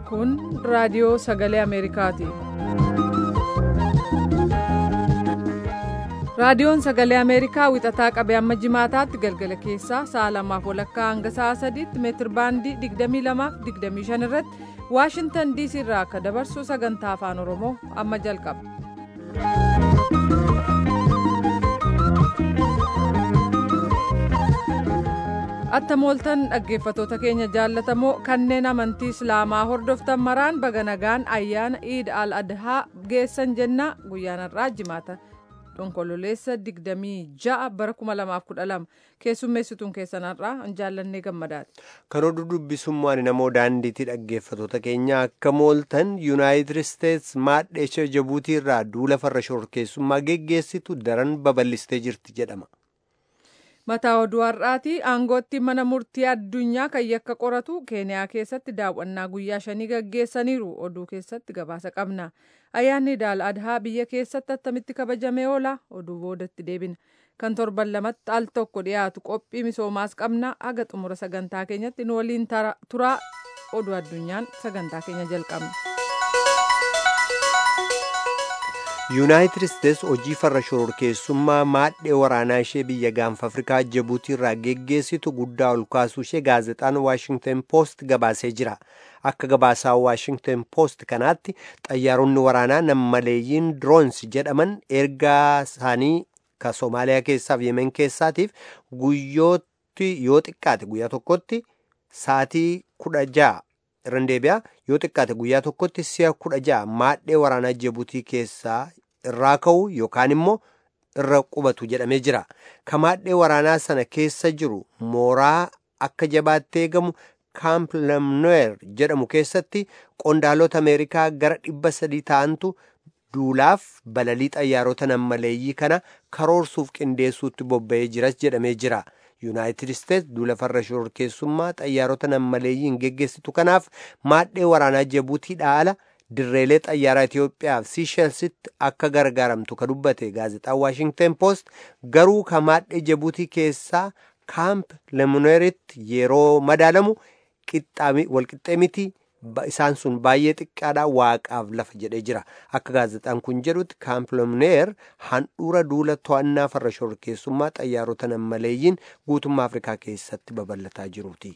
Kun raadiyoo sagalee Ameerikaati. Raadiyoon sagalee Ameerikaa wixataa qabee amma jimaataatti galgala keessaa sa'a lamaaf walakkaa hanga sa'a sadiitti meetir baandii 22 fi 25 irratti Waashintan DC irraa akka dabarsu sagantaa afaan Oromoo amma jalqaba. Attamooltan dhaggeeffatoota keenya jaallatamoo kanneen amantii Islaamaa hordoftan maraan baga nagaan ayyaana Iid al-Adhaa geessan jenna guyyaan har'aa jimaata. Onkololeessa 26 bara 2012 keessummeessituun keessan har'aa jaallannee gammadaati. Kan oduu dubbisummaan namoo daandiitti dhaggeeffatoota keenya akka mooltan yuunaayitid isteets maadhee ishee jabuutii irraa duula farra shororkeessummaa geggeessitu daran babal'istee jirti jedhama. Mataa oduu har'aati aangootti mana murtii addunyaa kan yakka qoratu keeniyaa keessatti daawwannaa guyyaa shanii gaggeessaniiru oduu keessatti gabaasa qabna. Ayyaanni Iid adhaa biyya keessatti attamitti kabajamee oola oduu boodatti deebina. Kan torban lamatti al tokko dhiyaatu qophii misoomaas qabna haga xumura sagantaa keenyatti nu waliin turaa oduu addunyaan sagantaa keenya jalqabna. yuunaayitid isteets hojii farra shororkeessummaa maadhee waraanaa ishee biyya gaanfa afrikaa jabuutii irraa geggeessitu guddaa ol kaasuu ishee gaazexaan waashingten poost gabaasee jira akka gabaasaa waashingten poost kanaatti xayyaaronni waraanaa nammaleeyyiin droons jedhaman ergaa isaanii ka soomaaliyaa keessaaf yemen keessaatiif guyyootti yoo xiqqaate guyyaa tokkotti saatii kudha ja'a irra deebi'a yoo xiqqaate guyyaa tokkotti si'a kudha ja'a maadhee waraanaa jabuutii keessaa irraa ka'u yookaan immoo irra qubatu jedhamee jira ka maadhee waraanaa sana keessa jiru mooraa akka jabaatti eegamu kaamp lamnoer jedhamu keessatti qondaalota ameerikaa gara dhibba sadii ta'antu duulaaf balalii xayyaarota nammaleeyyii kana karoorsuuf qindeessuutti bobba'ee jiras jedhamee jira. yuunaayitid isteets duula farra shororkeessummaa xayyaarota nammaleeyyiin geggeessitu kanaaf maadhee waraanaa jabuutiidhaa ala dirreelee xayyaaraa Itiyoophiyaa fi Siishelsitti akka gargaaramtu ka dubbate gaazexaan Waashingten Poost garuu ka maadhee jabuutii keessaa kaamp lemoneeritti yeroo madaalamu walqixxee miti isaan sun baay'ee xiqqaadha waaqaaf lafa jedhee jira akka gaazexaan kun jedhutti kaamp lemoneer handhuura duula to'annaa farra shororkeessummaa xayyaarota nammaleeyyiin guutummaa afrikaa keessatti babal'ataa jiruuti.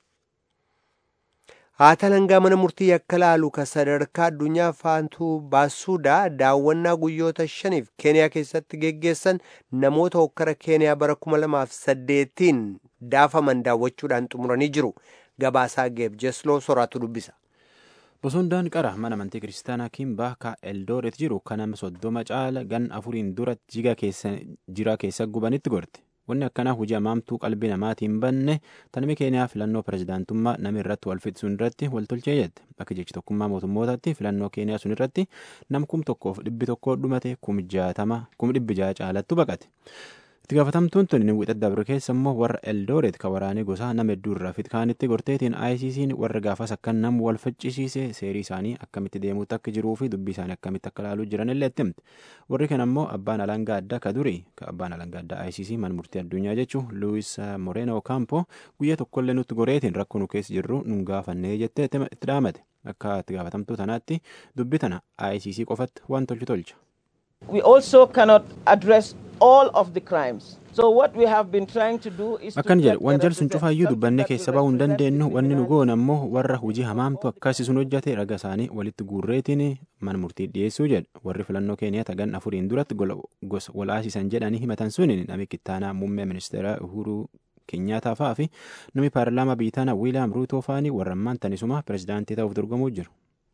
haata langaa mana murtii yakka laalu ka sadarkaa addunyaa faantuu baasuudaa daawwannaa guyyoota shaniif keeniyaa keessatti geggeessan namoota hokkara keeniyaa bara 2008 daafaman daawwachuudhaan xumuranii jiru gabaasaa geeb jesloo soraatu dubbisa. bosondaan qara mana amantii kiristaanaa kimbaa ka eldooret jiru kan nama soddoma caala gan afuriin dura jira keessa gubanitti gorte. wanni akkanaa hojii amaamtuu qalbii namaatiin banne tanmi keeniyaa filannoo pirezidaantummaa nama irratti wal fixsuun irratti wal tolchee jette akka jechi tokkummaa mootummootaatti filannoo keeniyaa sun irratti nam kum tokkoof dhibbi tokko dhumate kum jaatama kum dhibbi ja'a caalattu baqate. itti gaafatamtuun tun wixata dabre keessa immoo warra eldooret ka waraanee gosaa nama hedduu irraa fitkaanitti gorteetiin ICC'n warra gaafas akka nam wal faccisiise seerii isaanii akkamitti deemuutti akka jiruu fi dubbii isaanii akkamitti akka laaluu jiran illee itti himte warri kan ammoo abbaan alangaa addaa ka duri ka abbaan alangaa addaa ICC man murtii addunyaa jechuu Luis Moreno Campo guyyaa tokkollee nutti goreetiin rakkoo nu keessa jirru nun gaafannee jettee itti dhaamate akka itti gaafatamtuu tanaatti dubbii tana ICC qofatti waan tolchu tolcha. We also cannot address all of the crimes. So what we have been trying to do is akkan jedhe wanjal sun cufaayyuu dubbanne keessa ba'uu hin dandeenyu wanni nu goon ammoo warra hojii hamaamtu akkasi sun hojjate raga isaanii walitti guurreetiin mana murtii dhiyeessuu jedhe warri filannoo keeniyaa tagan afuriin duratti gosa walaasisan jedhanii himatan sun nami kittaanaa muummee ministeera uhuruu keenyaataa fa'aa fi nami paarlaamaa biitaana wiiliyaam ruutoo fa'anii warra ammaan tanisuma pirezidaantii ta'uuf dorgomuu jiru.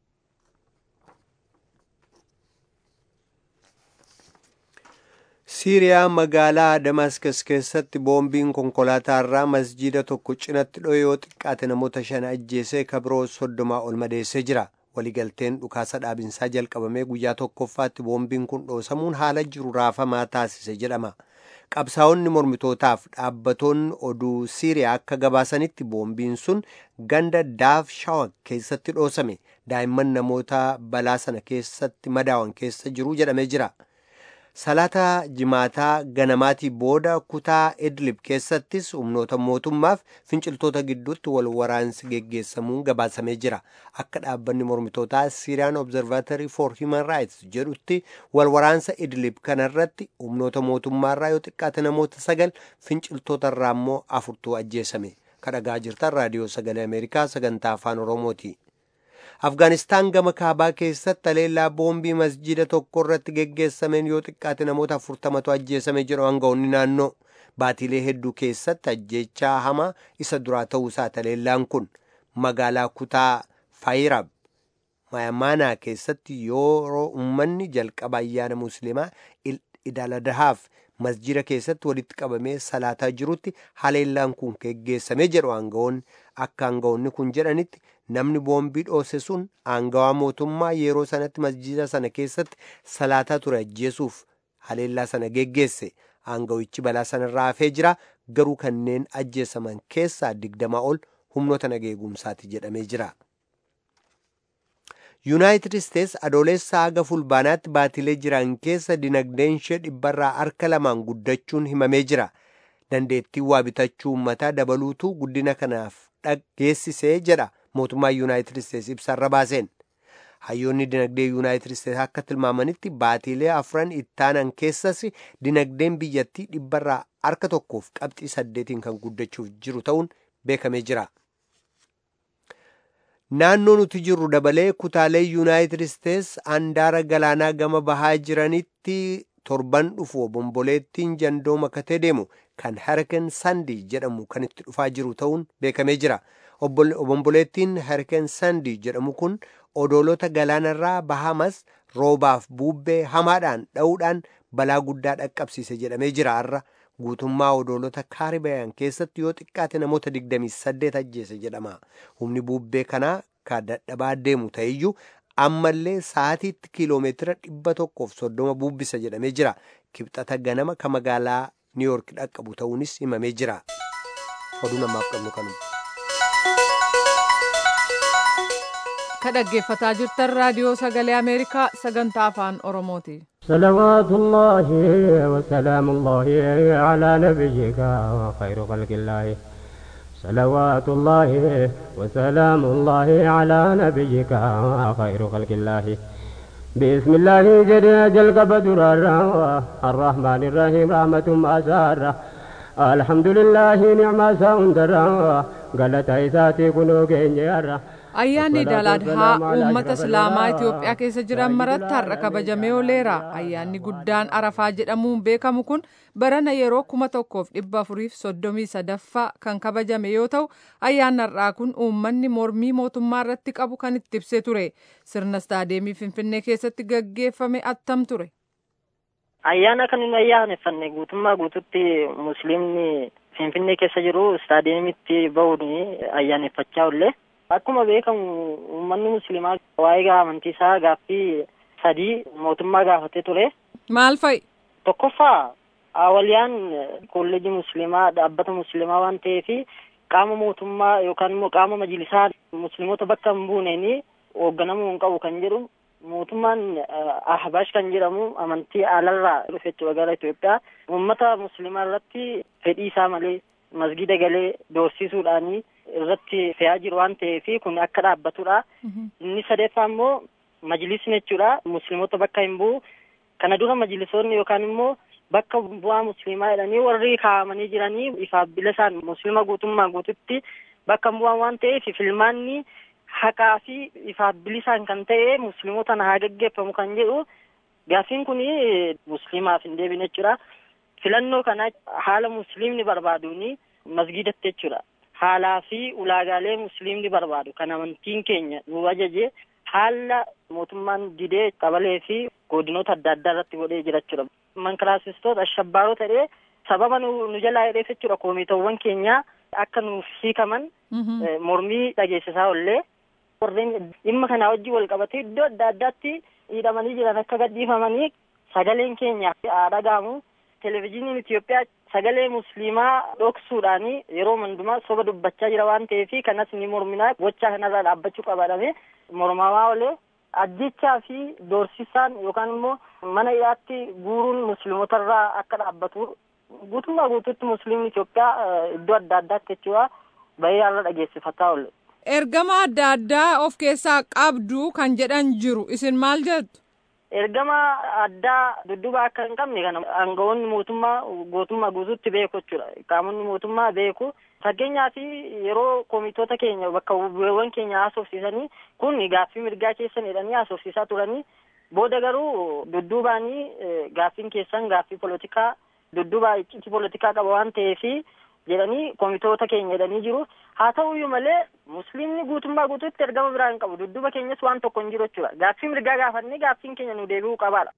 siiriyaa magaalaa damaskas keessatti boombiin konkolaataa irraa masjiida tokko cinatti dho'ee yoo xiqqaate namoota shan ajjeesee kabiroo soddomaa ol madeessee jira waligalteen dhukaasa dhaabinsaa jalqabamee guyyaa tokkoffaatti boombiin kun dhoosamuun haala jiru raafamaa taasise jedhama qabsaa'onni mormitootaaf dhaabbatoonni oduu siiriyaa akka gabaasanitti boombiin sun ganda daaf shawak keessatti dhoosame daa'imman namoota balaa sana keessatti madaawan keessa jiru jedhamee jira. salaata jimaataa ganamaatii booda kutaa idlib keessattis humnoota mootummaaf finciltoota gidduutti wal waraansi geggeessamuun gabaasamee jira akka dhaabbanni mormitootaa siiriyaan obzervaatorii for human rights jedhutti wal waraansa idlib kanarratti humnoota mootummaarraa yoo xiqqaate namoota sagal finciltootarraa immoo afurtuu ajjeesame kadhagaa jirtan raadiyoo sagalee ameerikaa sagantaa afaan oromooti. afgaanistaan gama kaabaa keessatti haleellaa boombii masjida tokko irratti geggeessameen yoo xiqqaate namoota afurtamatu ajjeesame jedhu aangawoonni naannoo baatiilee hedduu keessatti ajjeechaa hamaa isa duraa ta'uu isaa haleellaan kun magaalaa kutaa faayirab maayamaanaa keessatti yeroo uummanni jalqaba ayyaana musliimaa idaladahaaf masjida keessatti walitti qabamee salaataa jirutti haleellaan kun geggeessame jedhu aangawoonni akka aangawoonni kun jedhanitti namni boombii dhoose sun aangawaa mootummaa yeroo sanatti masjida sana keessatti salaataa ture ajjeesuuf haleellaa sana geggeesse aangawichi balaa sanarraa hafee jira garuu kanneen ajjeesaman keessaa digdamaa ol humnoota nageegumsaati jedhamee jira. yuunaayitid isteets adoolessa haga fulbaanaatti baatilee jiran keessa dinagdeen ishee dhibbarraa harka lamaan guddachuun himamee jira dandeettii waa bitachuu uummataa dabaluutu guddina kanaaf dhageessisee jedha mootummaa yuunaayitid isteets ibsarra baaseen hayyoonni dinagdee yuunaayitid isteets akka tilmaamanitti baatilee afran ittaanan keessas dinagdeen biyyattii dhibbarraa harka tokkoof qabxii saddeetiin kan guddachuuf jiru ta'uun beekamee jira. naannoo nuti jirru dabalee kutaalee yuunaayitid isteets handaara galaanaa gama bahaa jiranitti torban dhufu obomboleettiin jandoo makatee deemu kan hariken sandii jedhamu kan itti dhufaa jiru ta'uun beekamee jira obomboleettiin hariken sandii jedhamu kun odoolota galaanarraa bahamas roobaaf buubbee hamaadhaan dha'uudhaan balaa guddaa dhaqqabsiise jedhamee jira har'a guutummaa odoolota kaaribayaan keessatti yoo xiqqaate namoota 28 ajjeese jedhama humni buubbee kanaa ka dadhabaa deemu ta'eyyuu ammallee sa'aatiitti kiiloomeetira dhibba tokkoof soddoma buubbisa jedhamee jira kibxata ganama ka magaalaa niiyork dhaqqabu ta'uunis himamee jira oduu namaaf qabnu kanuma. ka dhaggeeffataa jirtan raadiyoo sagalee ameerikaa sagantaa afaan oromooti. صلوات الله وسلام الله على نبيك وخير خلق الله صلوات الله وسلام الله على نبيك خير خلق الله بسم الله جل جل بدر الرحمن الرحيم رحمة أسارة الحمد لله نعم ساوندر قالت عيساتي كنو جنجر ayyaanni daaladhaa uummata islaamaa itiyoophiyaa keessa jiran maratti har'a kabajamee ooleera ayyaanni guddaan arafaa jedhamuun beekamu kun barana yeroo kuma tokkoof dhibba afuriif soddomii sadaffaa kan kabajame yoo ta'u ayyaanni har'aa kun uummanni mormii mootummaa irratti qabu kan itti ibsee ture sirna istaadeemii finfinnee keessatti gaggeeffame attam ture. ayyaana kan inni ayyaaneffanne guutummaa guututti musliimni finfinnee keessa jiru istaadeemitti bahuun ayyaaneffachaa oolle. Akkuma beekamu uummanni musliimaa waa'ee amantii isaa gaaffii sadii mootummaa gaafatee ture. Maal fa'i? Tokkoffaa awaliyaan kolleejii musliimaa dhaabbata musliimaa waan ta'eef qaama mootummaa yookaan immoo qaama majlisaa musliimota bakka hin buuneen hoogganamuu hin qabu kan jedhu mootummaan ahbaash kan jedhamu amantii alarraa dhufe jechuudha gara Itoophiyaa uummata musliimaa irratti fedhii isaa malee masgida galee doorsisuudhaanii irratti fe'aa jiru waan ta'eef kun akka dhaabbatudha. Inni sadeeffaa immoo majlisni jechuudha musliimota bakka hin bu'u. Kana dura majlisoonni yookaan immoo bakka bu'aa musliimaa jedhanii warri kaa'amanii jiranii ifaaf bila isaan musliima guutummaa guututti bakka bu'aa waan ta'eef filmaanni haqaa fi ifaaf bilisaan kan ta'e musliimotaan haa gaggeeffamu kan jedhu gaaffiin kun musliimaaf hin deebine jechuudha. Filannoo kana haala musliimni barbaaduuni masgidatti jechuudha. haalaa fi ulaagaalee musliimni barbaadu kan amantiin keenya nu ajaje haala mootummaan didee qabalee fi godinoota adda addaa irratti godhee jira jechuudha. Mankiraasistoota ashabbaaroo ta'ee sababa nu jalaa hidheef jechuudha koomitawwan keenyaa akka nuuf hiikaman mormii dhageessisaa ollee warreen dhimma kanaa wajjin wal qabatee iddoo adda addaatti hidhamanii jiran akka gadhiifamanii sagaleen keenya haa dhaga'amu. Televezyiiniin Itoophiyaa sagalee musliimaa dhoksuudhaan yeroo hundumaa soba dubbachaa jira waan ta'eef kanas ni morminaa gochaa kanarraa dhaabbachuu qabaadhame mormamaa olee ajjechaa fi doorsisaan yookaan immoo mana hidhaatti guuruun musliimotarraa akka dhaabbatu guutummaa guutuutti musliimni Itoophiyaa iddoo adda addaatti jechuudha bahee haala dhageessifataa oole. Ergama adda addaa of keessaa qabdu kan jedhan jiru isin maal jettu? Ergama addaa dudduba akka hin qabne kana aangawoonni mootummaa gootummaa guutuutti beeku jechuudha. Qaamonni mootummaa beeku. Fakkeenyaaf yeroo komitoota keenya bakka bu'eewwan keenya haasofsiisanii kun gaaffii mirgaa keessan jedhanii haasofsiisaa turanii booda garuu dudduubaanii gaaffiin keessan gaaffii polotikaa dudduubaa iccitii polotikaa qaba waan ta'eef jedhanii komitoota keenya jedhanii jiru. Haa ta'uyyuu malee musliimni guutummaa guutuutti ergama biraa hin qabu. Dudduuba keenyas waan tokko hin jiru jechuudha. Gaaffii mirgaa gaafannee gaaffiin keenya nu deebi'uu qabaadha.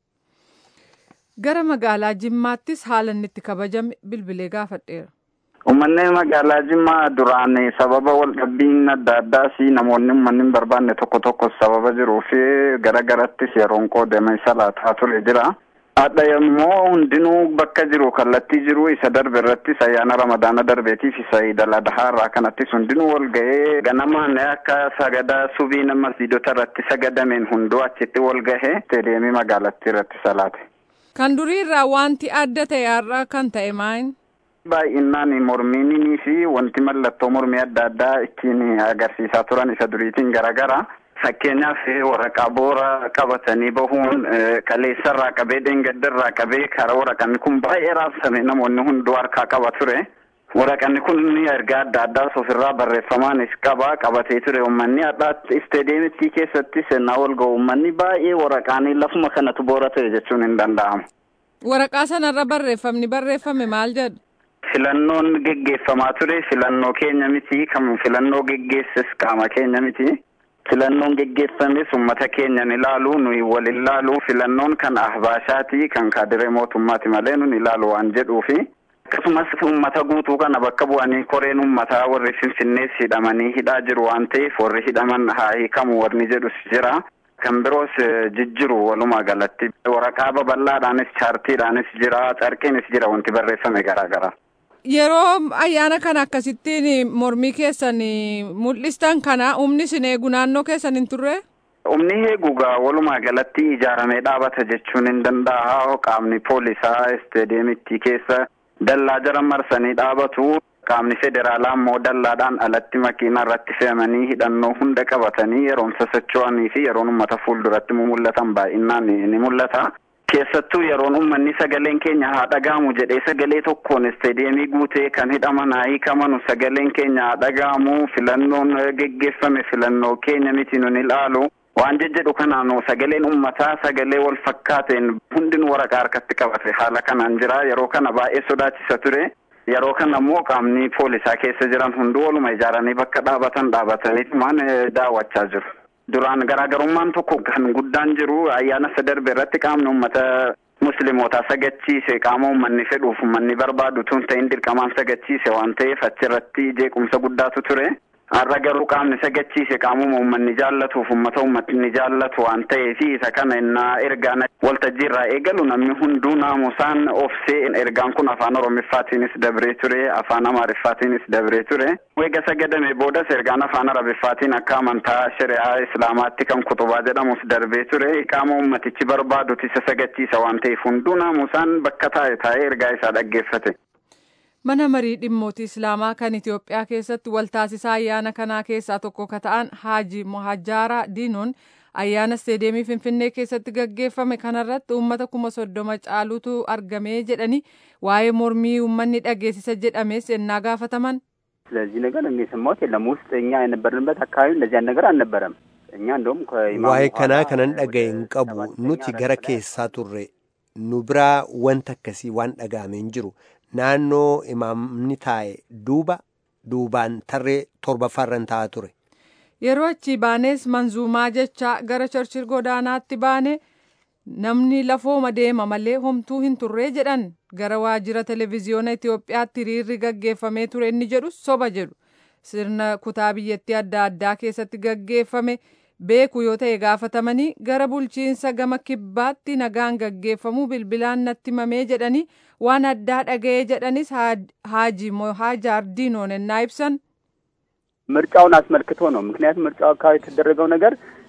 Gara magaalaa Jimmaattis haala inni itti kabajame bilbilee gaafadheera. Uummanni magaalaa Jimmaa duraan sababa waldhabbiin adda addaas namoonni uummanni hin barbaanne tokko tokko sababa jiruu fi gara garattis yeroon qoodame salaataa ture jira. Hadha immoo hundinuu bakka jiru kallattii jiru isa darbe irrattis ayyaana ramadaana darbeetiif isa idal adhaa irraa kanattis hundinuu wal gahee ganamaan akka sagada subii masjiidota irratti sagadameen hunduu achitti wal gahee isteediyeemii magaalattii irratti salaate. Kan durii irraa wanti adda ta'e har'a kan ta'e maayin? Baay'inaan mormiinii fi wanti mallattoo mormii adda addaa ittiin agarsiisaa turan isa duriitiin garaagara. Fakkeenyaaf waraqaa boora qabatanii bahuun kaleessarraa qabee dheengaddarraa qabee karaa waraqanni kun baay'ee raabsame namoonni hunduu harkaa qaba ture. Waraqanni kun ergaa adda addaas ofirraa barreeffamaanis qaba qabatee ture uummanni hadhaatti isteediyeemittii keessatti seenaa wal ga'u uummanni baay'ee waraqaanii lafuma kanatu boora ta'e jechuun hin danda'amu. Waraqaa sanarra barreeffamni barreeffame maal jedhu? Filannoon geggeeffamaa ture filannoo keenya miti kan filannoo geggeesses qaama keenya miti. Filannoon geggeeffames uummata keenyan ilaalu nuyi wal ilaalu filannoon kan ahbaashaati kan kaadiree mootummaati malee nun ilaalu waan jedhuufi akkasumas uummata guutuu kana bakka bu'anii koreen uummataa warri finfinnees hidhamanii hidhaa jiru waan ta'eef warri hidhaman haa hiikamu warni jedhus jira. Kan biroos jijjiru walumaa galatti waraqaa babal'aadhaanis chaartiidhaanis jira carqiinis jira wanti barreeffame garaagara. Yeroo ayyaana kana akkasittiin mormii keessan mul'istan kana humni isin eegu naannoo keessan hin turre? Humni eegugaa walumaa galatti ijaaramee dhaabata jechuun hin danda'a. Qaamni poolisaa isteediyeemittii keessa dallaa jara marsanii dhaabatu. Qaamni federaalaa immoo dallaadhaan alatti makiinaa irratti fe'amanii hidhannoo hunda qabatanii yeroon sosocho'anii fi yeroon uummata fuulduratti mul'atan baay'inaan ni mul'ata. Keessattuu yeroon uummanni sagaleen keenya haa dhaga'amu jedhee sagalee tokkoon isteediyeemii guutee kan hidhaman haa hiikamanu sagaleen keenya haa dhaga'amu filannoon geggeeffame filannoo keenya miti nun ilaalu waan jejjedhu kanaanu sagaleen uummataa sagalee wal fakkaateen hundinuu waraqaa harkatti qabate haala kanaan jira yeroo kana baay'ee sodaachisa ture. Yeroo kana immoo qaamni poolisaa keessa jiran hunduu waluma ijaaranii bakka dhaabatan dhaabatanii maan daawwachaa jiru. Duraan garaagarummaan tokko kan guddaan jiru ayyaana isa darbe irratti qaamni uummata muslimootaa sagachiise qaama uummanni fedhuuf uummanni barbaadu tun ta'in dirqamaan sagachiise waan ta'eef achirratti jeequmsa guddaatu ture. Har'a garuu qaamni sagachiise qaamuma uummanni jaallatuuf uummata uummatni jaallatu waan ta'eef isa kana innaa ergaan waltajjii irraa eegalu namni hunduu naamusaan ofsee ergaan kun afaan oromiffaatiinis dabree ture afaan amaariffaatiinis dabree ture. Eega sagadame boodas ergaan afaan arabiffaatiin akka amantaa shari'aa islaamaatti kan kutubaa jedhamus darbee ture qaama uummatichi barbaaduti isa sagachiisa waan ta'eef hunduu naamusaan bakka taa'e taa'ee ergaa isaa dhaggeeffate. Mana marii dhimmoota Islaamaa kan Itoophiyaa keessatti waltaasisaa ayyaana kanaa keessaa tokko ka ta'an Haaji Mohajjaaraa Diinoon ayyaana isteediyeemii Finfinnee keessatti gaggeeffame kanarratti uummata kuma soddoma caalutu argamee jedhanii waa'ee mormii uummanni dhageessisa jedhames ennaa gaafataman. ስለዚህ ነገር እኔ የሰማሁት የለም። ውስጥ እኛ የነበርንበት አካባቢ እንደዚያን ነገር አልነበረም። እኛ እንደውም waa'ee kanaa kanan dhagaye hin qabu nuti gara keessaa turre nu biraa wanta akkasii waan dhaga'ame hin jiru naannoo imaamni taa'e duuba duubaan tarree torbaffaarran taa'aa ture. Yeroo achi baanes manzuumaa jecha gara chorchil godaanaatti baane namni lafooma deema malee homtuu hin turree jedhan gara waajjira televezyiyoona Itoophiyaatti hiriirri gaggeeffamee ture inni jedhu soba jedhu sirna kutaa biyyattii adda addaa keessatti gaggeeffame beeku yoo ta'e gaafatamanii gara bulchiinsa gama kibbaatti nagaan gaggeeffamuu bilbilaan natti mamee jedhanii waan addaa dhaga'ee jedhanis haaji mohajaar diinoon ennaa ibsan ምርጫውን አስመልክቶ ነው። ምክንያቱም ምርጫው አካባቢ የተደረገው ነገር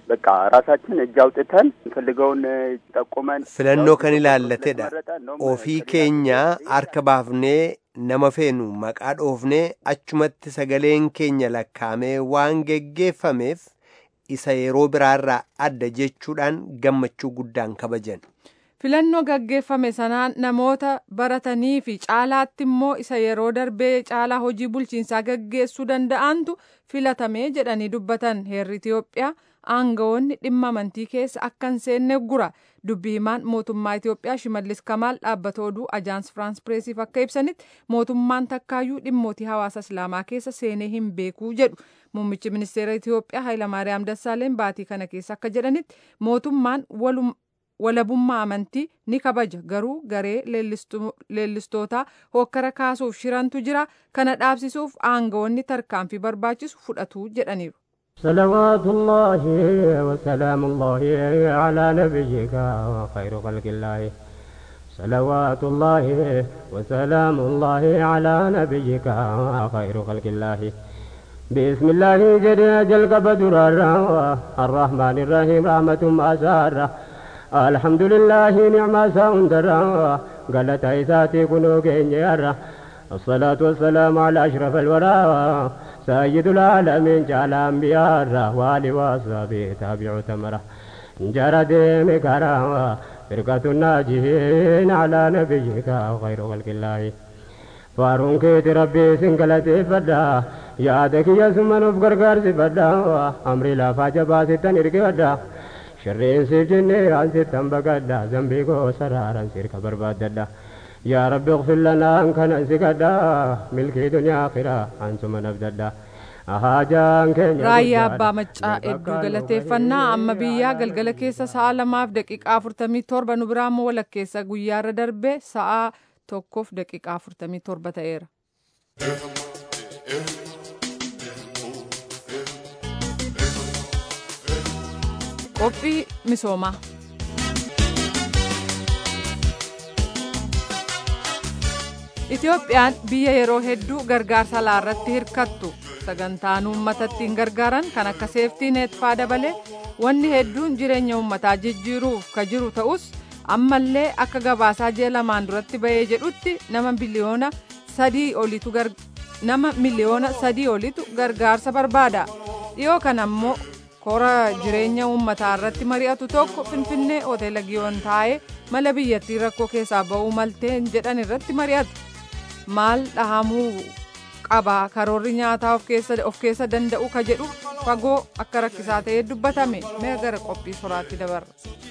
በቃ ራሳችን እጅ አውጥተን እንፈልገውን ጠቁመን filannoo kan ilaallatedha ofii keenya harka baafnee nama feenu maqaa dhoofnee achumatti sagaleen keenya lakkaamee waan geggeeffameef isa yeroo biraarraa adda jechuudhaan gammachuu guddaan kabajan. filannoo gaggeeffame sanaan namoota baratanii fi caalaatti immoo isa yeroo darbee caalaa hojii bulchiinsaa gaggeessuu danda'antu filatamee jedhanii dubbatan heerri Itoophiyaa aangawoonni dhimma amantii keessa akka hin seenne gura dubbi himaan mootummaa Itoophiyaa Shimallis Kamaal dhaabbata oduu Ajaans Firaans Pireesiif akka ibsanitti mootummaan takkaayyuu dhimmootii hawaasa Islaamaa keessa seenee hin beekuu jedhu muummichi ministeera Itoophiyaa Hayilamaariyaam Dassaaleen baatii kana keessa akka jedhanitti mootummaan walum walabummaa amantii ni kabaja garuu garee leellistootaa hokkara kaasuuf shirantu jira kana dhaabsisuuf aangawoonni tarkaanfii barbaachisu fudhatu jedhaniiru. صلوات الله وسلام الله على نبيك وخير خلق الله صلوات الله وسلام الله على نبيك وخير خلق الله بسم الله جل جل قبدر الرحمن الرحيم رحمة أسارة الحمد لله نعم ساوندر قالت عيساتي كنو كينيرا الصلاة والسلام على أشرف الورى سيد العالمين جعل أنبياء والي وصحبه تابع تمره جرى ديم كرامة فرقة الناجين على نبيك وخير خلق الله فارون كيت ربي سنقلتي فدا يادك يا سمن غرغر سفدا أمري لا فاجبا ستن إرقدا شرين سجني عن ستن بقدا ذنبي كو سرارا سيرك برباددا يا رب اغفر لنا ان كان سكدا ملكي دنيا اخرة انتم نبددا raayyaa abbaa maccaa hedduu galateeffannaa amma biyyaa galgala keessa sa'a lamaaf daqiiqaa afurtamii torba nu biraa immoo walakkeessa guyyaarra darbe sa'a tokkoof daqiiqaa afurtamii torba ta'eera. qophii misoomaa. Itoophiyaan biyya yeroo hedduu gargaarsa laarratti hirkattu sagantaan uummatatti hin gargaaran kan akka seeftii neetfaa dabalee wanni hedduun jireenya uummataa jijjiiruuf ka jiru ta'us ammallee akka gabaasaa ji'a lamaan duratti bahee jedhutti nama biliyoona sadii olitu nama miliyoona sadii olitu gargaarsa barbaada dhiyoo kana ammoo kora jireenya uummataa irratti mari'atu tokko finfinnee hoteela giyoon taa'ee mala biyyattii rakkoo keessaa ba'uu malteen jedhan irratti mari'atu. maal dhahamuu qaba karoorri nyaataa of keessa danda'u ka jedhu fagoo akka rakkisaa ta'ee dubbatame mee gara qophii soraatti dabarra.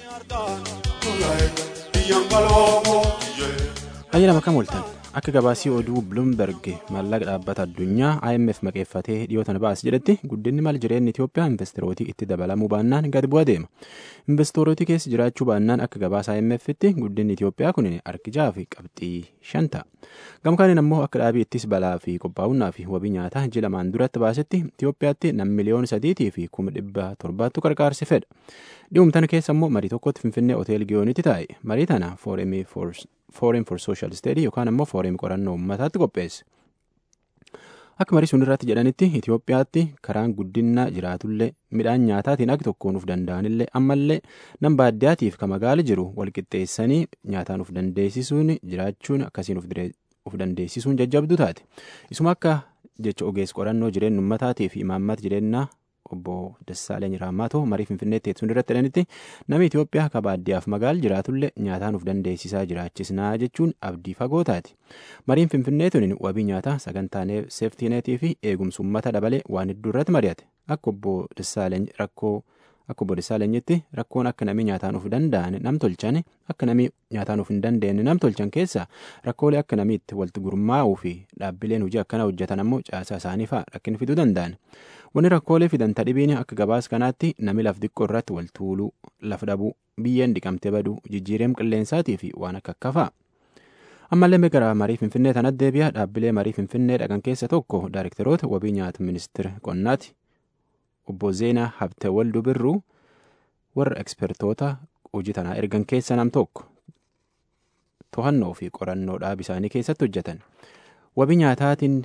Hayya lama kam ooltan akka gabaasii oduu Bloomberg maallaqa dhaabbata addunyaa IMF maqeeffatee dhiyootan baas jedhetti guddinni maal jireenyi Itoophiyaa investorooti itti dabalamuu baannaan gad bu'aa deema. Investorooti keessa jiraachuu baannaan akka gabaasa IMF'tti guddinni Itoophiyaa kun harki jaha fi qabxii shan ta'a. Gamkaaniin ammoo akka dhaabii ittis balaa fi qophaa'unnaa fi wabii nyaataa ji'a lamaan duratti baasetti Itoophiyaatti nam miliyoona sadiitii fi kuma dhibba torbaattu qarqaarsi fedha. Dhi'umtana keessa ammoo marii tokkotti Finfinnee Hotel Giyoonitti taa'e. Marii tana Forum for Social Study yookaan ammoo Forum qorannoo uummataatti qopheesse. Akka marii sun irratti jedhanitti Itoophiyaatti karaan guddinaa jiraatullee midhaan nyaataatiin akka tokkoon uf danda'anillee ammallee nam baadiyyaatiif ka magaala jiru walqixxeessanii nyaataan uf dandeessisuun jiraachuun akkasiin uf dandeessisuun jajjabdu taate. Isuma akka jecha ogeessa qorannoo jireenya uummataatii fi imaammata jireenyaa obbo Dassaaleny Raammaatoo marii Finfinneetti teessuun irratti jedhanitti namni Itoophiyaa ka baadiyyaaf magaala jiraatullee nyaataan uf dandeessisaa jiraachisnaa jechuun abdii fagoo taati. Mariin Finfinnee tuniin wabii nyaataa sagantaa seeftiineetii fi eegumsa uummata dabalee waan hedduu irratti mari'ate. Akka obbo Dassaaleny rakkoo akka obbo Dassaalenyitti rakkoon akka namni nyaataan uf danda'an nam tolchan akka namni nyaataan uf hin dandeenye nam tolchan keessa rakkoolee akka namni itti walitti gurmaa'uu fi dhaabbileen hojii akkana hojjetan ammoo caasaa isaanii fa'aa rakkina fiduu danda'an. Wanni rakkoolee fidan tadhibiin akka gabaas kanaatti nami laf diqqoo irratti wal tuuluu, laf dhabuu, biyyeen dhiqamtee baduu, jijjiireem qilleensaatii fi waan akka akka fa'a. Ammallee gara marii Finfinnee tanatti deebi'a dhaabbilee marii Finfinnee dhaqan keessa tokko daayirektaroota wabii nyaata ministeera qonnaati. Obbo Zeenaa Habte Walduu Birruu warra ekspertoota hojii tanaa ergan keessa nam tokko to'annoo fi qorannoo dhaab isaanii keessatti hojjetan. Wabii nyaataatiin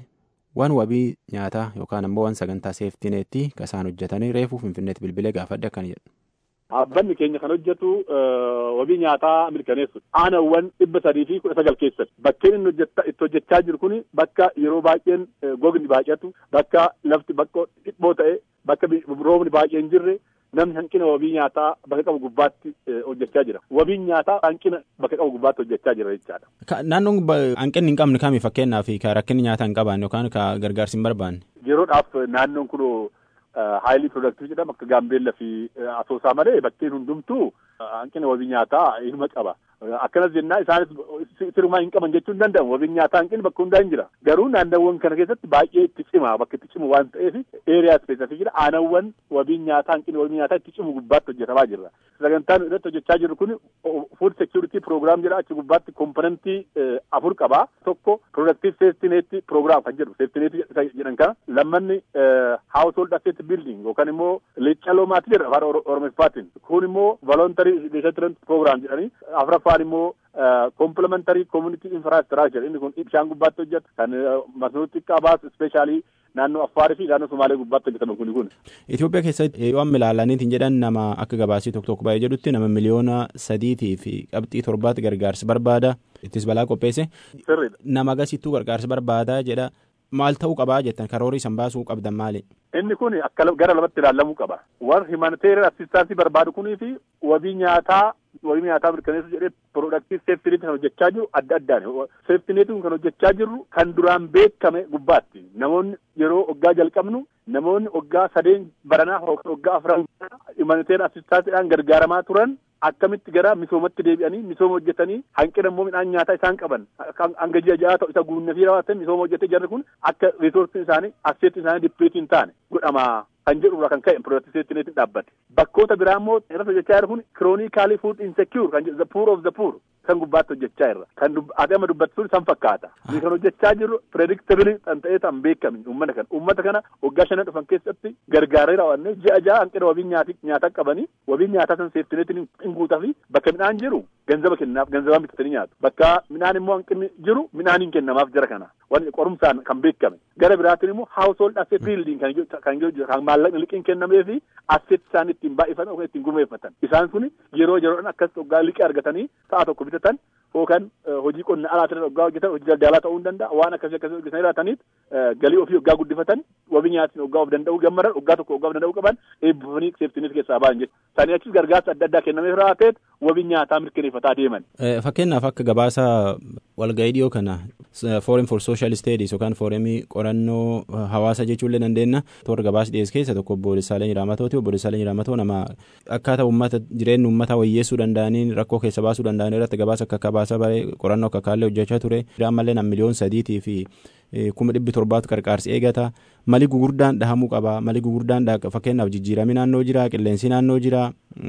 waan wabii nyaataa yookaan ammoo waan sagantaa seeftineetti kan isaan hojjetanii reefuu finfinneetti bilbilee gaafadhe akkana jedhu. Dhaabbanni keenya kan hojjetu wabii nyaataa mirkaneessu aanawwan dhibba sadii fi kudha sagal keessatti bakkeen inni itti hojjechaa jiru kun bakka yeroo baay'een gogni baay'atu bakka lafti bakka dhiphoo ta'e bakka roobni baay'een jirre namni hanqina wabii nyaataa bakka qabu gubbaatti hojjechaa jira. Wabiin nyaataa hanqina bakka qabu gubbaatti hojjechaa jira jechaadha. Naannoon hanqinni hin qabne kami fakkeenyaaf ka rakkinni nyaataa hin qabaanne yookaan ka gargaarsi hin barbaanne. Yeroodhaaf naannoon kun haayilii piroodaaktiivii jedhama akka gaambeellaa fi asoosaa malee bakkeen hundumtuu hanqina wabii nyaataa ilma qaba. Akkanas jennaa isaanis sirumaa hin qaban jechuu hin danda'amu. Wabiin nyaataa hanqinni bakka hundaa hin jira. Garuu naannawwan kana keessatti baay'ee itti cima bakka itti cimu waan ta'eef eeriyaa ispeesifii jira. Aanawwan wabiin nyaataa hanqinni wabii nyaataa itti cimu gubbaatti hojjetamaa jirra. Sagantaan irratti hojjechaa jirru kun food security program jedha achi gubbaatti komponentii afur qaba. Tokko productive safety net program kan jedhu safety net jedhan kana lammanni household asset building yookaan immoo leeccaloomaati jedha afaan oromiffaatiin kun immoo voluntary resettlement program jedhanii afuraffaan immoo complementary community infrastructure inni kun bishaan gubbaatti hojjetu kan masnuu xiqqaa baasu ispeeshaalii naannoo Affaarii fi naannoo Somaalee gubbaatti hojjetaman kuni kun. Itoophiyaa keessatti yoo amma ilaalaniitiin jedhan nama akka gabaasii tokko tokko baay'ee jedhutti nama miliyoona sadiitii fi qabxii torbaatti gargaarsa barbaada ittis balaa qopheesse. Nama agasittuu gargaarsa barbaada jedha. Maal ta'uu qabaa jettan karoorii san baasuu qabdan maali? Inni kun akka gara lamatti ilaalamuu qaba. Warri humanitarian assistance barbaadu kunii fi wabii nyaataa wabii nyaataa mirkaneessu jedhee productive safety net kan hojjechaa jiru adda addaani. Safety net kan hojjechaa jirru kan duraan beekame gubbaatti. Namoonni yeroo waggaa jalqabnu namoonni waggaa sadeen baranaa waggaa afran humanitarian assistanceedhaan gargaaramaa turan akkamitti gara misoomatti deebi'anii misooma hojjetanii hanqina immoo midhaan nyaataa isaan qaban hanga ji'a ja'a ta'u isa guunnee fi raawwatan misooma hojjetee jarri kun akka riisoorsiin isaanii asseetti isaanii dippiitii hin taane godhama kan jedhurraa kan ka'e pirootiseetti neetiin dhaabbate. Bakkoota biraa immoo irratti hojjechaa jiru kun kiroonikaalii fuud insecure kan jedhu the poor of the poor kan gubbaatti hojjechaa jirra. Kan ati amma dubbattu sun san fakkaata. Ni kan hojjechaa jirru predictably kan ta'ee tan beekame uummata kana. Uummata kana waggaa shanan dhufan keessatti gargaaree raawwanne ji'a ja'a hanqina wabiin nyaataa qabanii wabiin nyaataa san seeftineetiin hin guutaa fi bakka midhaan jiru ganzaba kennaaf ganzabaan bitatanii nyaatu. Bakka midhaan immoo hanqinni jiru midhaaniin kennamaaf jira kana. Wanni qorumsaan kan beekame. Gara biraatiin immoo household asset building kan kan kan maallaqni liqiin kennamee fi asset isaan ittiin baay'ifatan yookaan ittiin gurmeeffatan. Isaan kun yeroo yeroodhaan akkas waggaa liqii argatanii sa'a tokko bitatan yookaan hojii qonna alaatiin waggaa hojjetan hojii daldalaa ta'uu hin danda'a waan akkasii akkasii hojjetan jiraataniif galii ofii waggaa guddifatan wabii nyaatiin waggaa of danda'uu gammadan waggaa tokko waggaa of danda'uu qaban eebbifanii seeftinis keessaa ba'an jechuudha. Sanii achis gargaarsa adda addaa kennamee raateet wabii nyaataa mirkaneeffataa deeman. Fakkeenyaaf akka gabaasa walga'ii dhiyoo kana forum for social studies yookaan foorumii qorannoo hawaasa jechuullee dandeenya toora gabaasa dhiyeessu keessa tokko obbo Desaaleen Raamatooti obbo Desaaleen Raamatoo nama akkaataa uummata jireenya uummataa wayyeessuu danda'aniin rakkoo keessa baasuu danda'an irratti gabaasa akka akka baasa baree qorannoo akka akkaallee hojjechaa ture ammallee nam miliyoon sadiitii fi kuma dhibbi torbaatu qarqaarsi eegata mali gugurdaan dhahamuu qaba mali gugurdaan fakkeenyaaf jijjiiramii naannoo jira qilleensi naannoo jira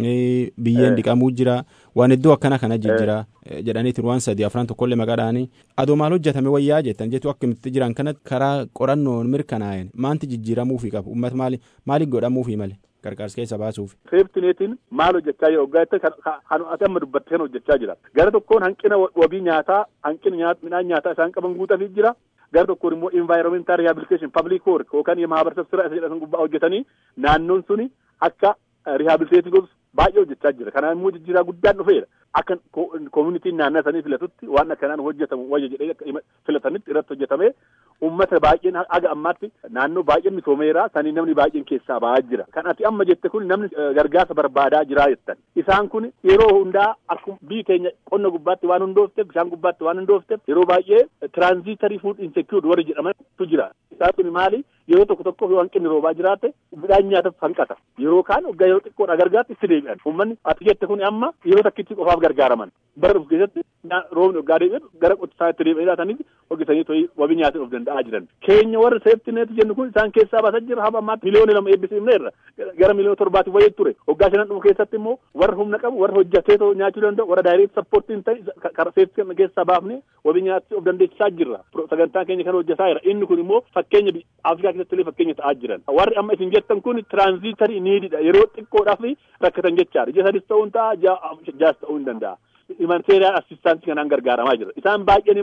biyyeen dhiqamuu jira waan iddoo akkana kana jijjira jedhaniitiin waan sadii afran tokkollee maqaadhaanii adoo maal hojjetame wayyaa jettan jettu akkamitti jiran kana karaa qorannoon mirkanaa'een maanti jijjiiramuufi qabu uummata maali maali godhamuufi male qarqaarsa keessa baasuuf. Seeftineetiin maal hojjechaa jira waggaa jettee kan ati amma dubbatte kan hojjechaa jira gara tokkoon hanqina wabii nyaataa hanqina midhaan nyaataa isaan qaban guutaafii jira gara tokkoon immoo environmental rehabilitation public work yookaan mahabarsa sira isa jedhaman gubbaa hojjetanii naannoon suni akka rehabiliteetii godhu baay'ee hojjechaa jira kanaan immoo jijjiiraa guddaan dhufeera akka koomunitiin naannoo sanii filatutti waan akkanaan hojjetamu wayya jedhee filatanitti irratti hojjetamee uummata baay'een haga ammaatti naannoo baay'een misoomeera sanii namni baay'een keessaa ba'aa jira kan ati amma jette kun namni gargaarsa barbaadaa jira jettan isaan kun yeroo hundaa akkuma biyyi keenya qonna gubbaatti waan hundoofteef bishaan gubbaatti waan hundoofteef yeroo baay'ee tiraanziitarii fuud insekiuud warri jedhamantu jira isaan kun maali yeroo tokko tokko yoo hanqinni roobaa jiraate midhaan nyaataaf hanqata yeroo kaan waggaa yeroo xiqqoodha gargaarti itti deebi'an uummanni ati jette kun amma yeroo takkitti qofaaf gargaaraman bara dhufu keessatti roobni waggaa deebi'an gara qotisaa itti deebi'anii laatanitti hojjetanii to'ii wabii nyaatiin of danda'aa jiran keenya warra seeftineeti jennu kun isaan keessaa baasaa jira haba ammaatti miliyoona lama eebbisiifne irra gara miliyoona torbaatiif wayii ture waggaa shanan dhufu keessatti immoo warra humna qabu warra hojjetee nyaachuu danda'u warra daayireet sappoortiin ta'e karaa seeftii keessaa baafne wabii nyaatii of dandeessisaa jirra sagantaan keenya kan hojjetaa jira inni kun immoo fakkeenya afrikaa keessatti illee fakkeenya ta'aa jiran warri amma isin jettan kun tiraanziitarii niididha yeroo xiqqoodhaaf rakkatan jechaadha ji'a sadis ta'uu hin ta'a jaas ta'uu hin danda'a. humanitarian assistance kanaan gargaaramaa jira isaan baay'een immoo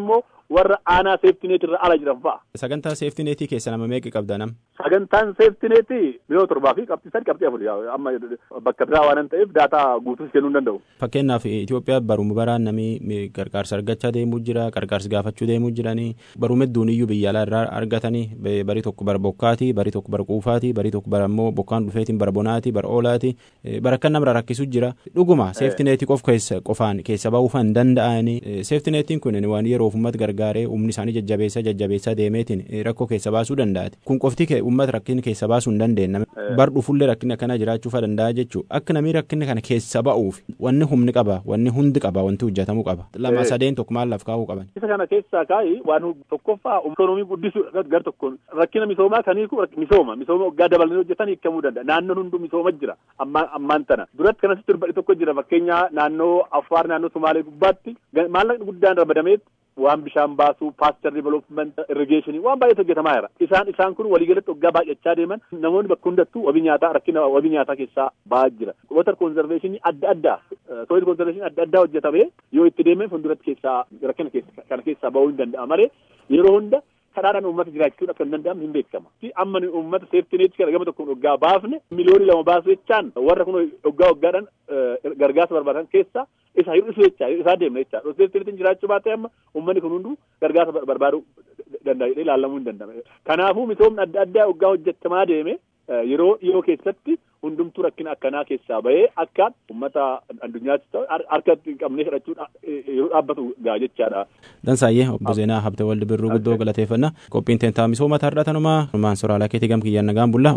warra aanaa seeftineet irra ala jiran fa'a. Sagantaa seeftineetii keessa nama meeqa qabda nam? Sagantaan seeftineetii miliyoona torbaa fi qabxii sadii qabxii afur amma bakka biraa waan ta'eef daataa guutuus kennuu hin danda'u. Fakkeenyaaf Itoophiyaa baruma baraan namni gargaarsa argachaa deemuu jira gargaarsa gaafachuu deemuu jiranii baruma hedduun iyyuu biyya alaa irraa argatanii barii tokko bara bokkaati barii tokko bara quufaati barii tokko bara immoo bokkaan dhufeetiin bara bonaati bara oolaati bara akka namra rakkisu jira dhuguma seeftineetii qof qofaan keessa ba'uuf hin danda'anii seeftineetiin kun waan yeroof uummata gargaaree humni isaanii jajjabeessaa jajjabeessaa deemeetiin rakkoo keessa baasuu danda'ati kun qofti uummata rakkina keessa baasuu hin dandeenye bar dhufullee rakkina kana jiraachuu danda'a jechuu akka namni rakkina kana keessa ba'uuf wanni humni qaba wanni hundi qaba wanti hojjetamuu qaba lama sadeen tokko maal laaf kaa'uu qaban. Isa kana keessaa kaa'i waan tokkoffaa ikoonoomii guddisuu gar tokkoon rakkina misoomaa kan hiiku misooma misooma waggaa dabalanii hojjetan hiikamuu danda'a naannoon hunduu misooma jira ammaan tana duratti kanatti durbadhi tokko jira fakkeenya naannoo Affaar naannoo Sumaalee gubbaatti maallaqni guddaan ramadameet waan bishaan baasuu paastar development irrigeeshinii waan baay'eetu hojjetamaa jira isaan isaan kun waliigalatti waggaa baay'achaa deeman namoonni bakka hundattuu wabii nyaataa rakkina wabii nyaataa keessaa ba'aa jira water conservationii adda addaa soil conservation adda addaa hojjetamee yoo itti deemee fuulduratti keessaa rakkina kana keessaa ba'uu hin danda'a malee yeroo hunda karaadhaan uummata jiraachuun akka hin danda'amne hin beekama. Amma uummata seeftineetti kana gama tokkoon waggaa baafne miliyoonii lama baasu jechaan warra kun waggaa waggaadhaan gargaarsa barbaadan keessaa isa hir'isu jecha isaa deemna jecha seeftineetiin jiraachuu baatee amma uummanni kun hunduu gargaarsa barbaaduu danda'ee ilaalamuu hin danda'ame. Kanaafuu misoomni adda addaa waggaa hojjetamaa deeme yeroo dhiyoo keessatti hundumtuu rakkina akkanaa keessaa bahee akka uummata addunyaatti ta'u harka hin qabnee fudhachuu yeroo dhaabbatu gaa jechaadha. Dansaayyee obbo Zeenaa Habte Waldi Birruu guddoo galateeffannaa qophiin teentaa misooma tarraa tanumaa numaan soraalaa keetii gam kiyyaan nagaan bullaa.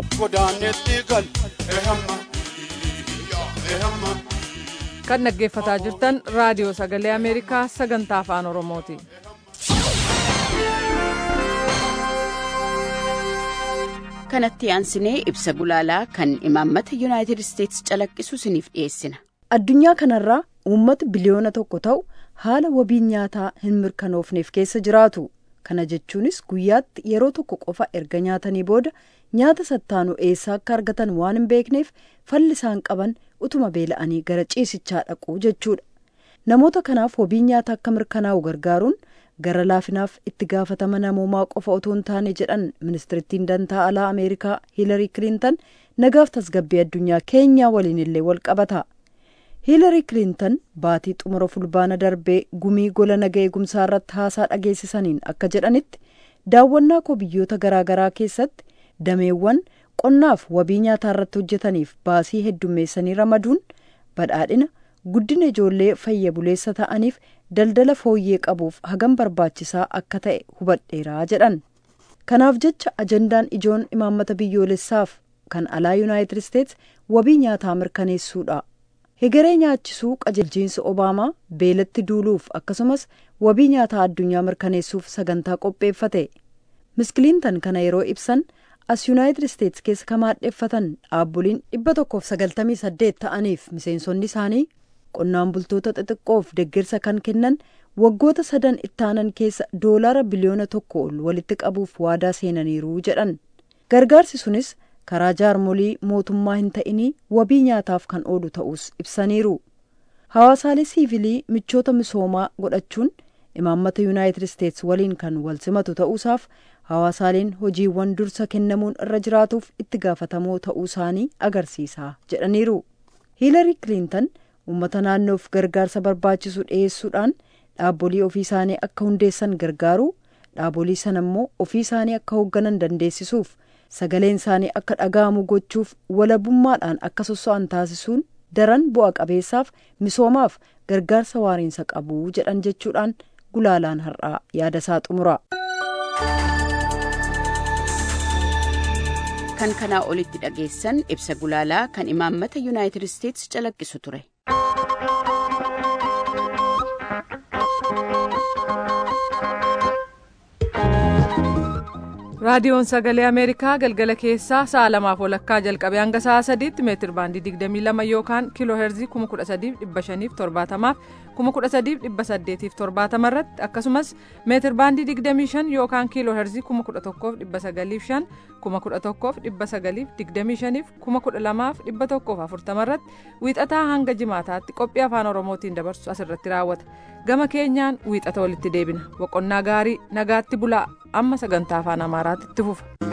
Kan dhaggeeffataa jirtan raadiyoo sagalee Ameerikaa sagantaa afaan Oromooti. kanatti aansinee ibsa gulaalaa kan imaammata yuunaayitid isteetsi calaqqisu isiniif dhiyeessina. addunyaa kanarraa uummata biliyoona tokko ta'u haala wabiin nyaataa hin mirkanoofneef keessa jiraatu kana jechuunis guyyaatti yeroo tokko qofa erga nyaatanii booda nyaata sattaanu eessaa akka argatan waan hin beekneef falli isaan qaban utuma beela'anii gara ciisichaa dhaquu jechuudha namoota kanaaf wabiin nyaataa akka mirkanaa'u gargaaruun. gara laafinaaf itti gaafatama namoomaa qofa otoo hin taane jedhan ministirittiin dantaa alaa ameerikaa hiilarii kiliintan nagaaf tasgabbii addunyaa keenyaa waliin illee wal qabata hiilarii kiliintan baatii xumura fulbaana darbee gumii gola naga eegumsaa irratti haasaa dhageessisaniin akka jedhanitti daawwannaa koo biyyoota garaagaraa keessatti dameewwan qonnaaf wabii nyaataa irratti hojjetaniif baasii heddummeessanii ramaduun badhaadhina guddina ijoollee fayya buleessa ta'aniif daldala fooyyee qabuuf hagam barbaachisaa akka ta'e hubadheeraa jedhan kanaaf jecha ajandaan ijoon imaammata biyyoolessaaf kan alaa yuunaayitid isteets wabii nyaataa mirkaneessuudha hegeree nyaachisuu qajeelchiinsi obaamaa beelatti duuluuf akkasumas wabii nyaataa addunyaa mirkaneessuuf sagantaa qopheeffate miskiliintan kana yeroo ibsan as yuunaayitid isteets keessa kamaadheeffatan dhaabboliin dhibba tokkoof sagaltamii saddeet ta'aniif miseensonni isaanii qonnaan bultoota xixiqqoof deeggarsa kan kennan waggoota sadan ittaanan keessa doolaara biliyoona tokko ol walitti qabuuf waadaa seenaniiru jedhan gargaarsi sunis karaa jaarmolii mootummaa hin ta'inii wabii nyaataaf kan oolu ta'us ibsaniiru hawaasaalee siivilii michoota misoomaa godhachuun imaammata yuunaayitid isteets waliin kan wal simatu ta'uusaaf hawaasaaleen hojiiwwan dursa kennamuun irra jiraatuuf itti gaafatamoo ta'uu isaanii agarsiisa jedhaniiru hiilarii kiliintan uummata naannoof gargaarsa barbaachisu dhiyeessuudhaan dhaabbolii ofii isaanii akka hundeessan gargaaru dhaabbolii sana immoo ofii isaanii akka hoogganan dandeessisuuf sagaleen isaanii akka dhaga'amu gochuuf walabummaadhaan akka sosso'an taasisuun daran bu'a qabeessaaf misoomaaf gargaarsa waariinsa qabu jedhan jechuudhaan gulaalaan har'aa yaada isaa xumura. kan kanaa olitti dhageessan ibsa gulaalaa kan imaammata yuunaayitid isteetsi calaqqisu ture. raadiyoon sagalee ameerikaa galgala keessaa sa'a lamaaf walakkaa jalqabee hanga sa'a sadiitti meetir baandii 22 yookaan kiiloo heerzii 13570 fi kuma kudha sadiif dhibba saddeetiif torbaatama irratti akkasumas meetir baandii digdamii shan yookaan kiiloo herzii kuma kudha tokkoof dhibba sagaliif shan kuma kudha tokkoof dhibba sagaliif digdamii shaniif kuma kudha lamaaf dhibba tokkoof afurtama irratti wiixataa hanga jimaataatti qophii afaan oromootiin dabarsu asirratti raawwata gama keenyaan wiixata walitti deebina boqonnaa gaarii nagaatti bulaa amma sagantaa afaan amaaraatti itti fufa.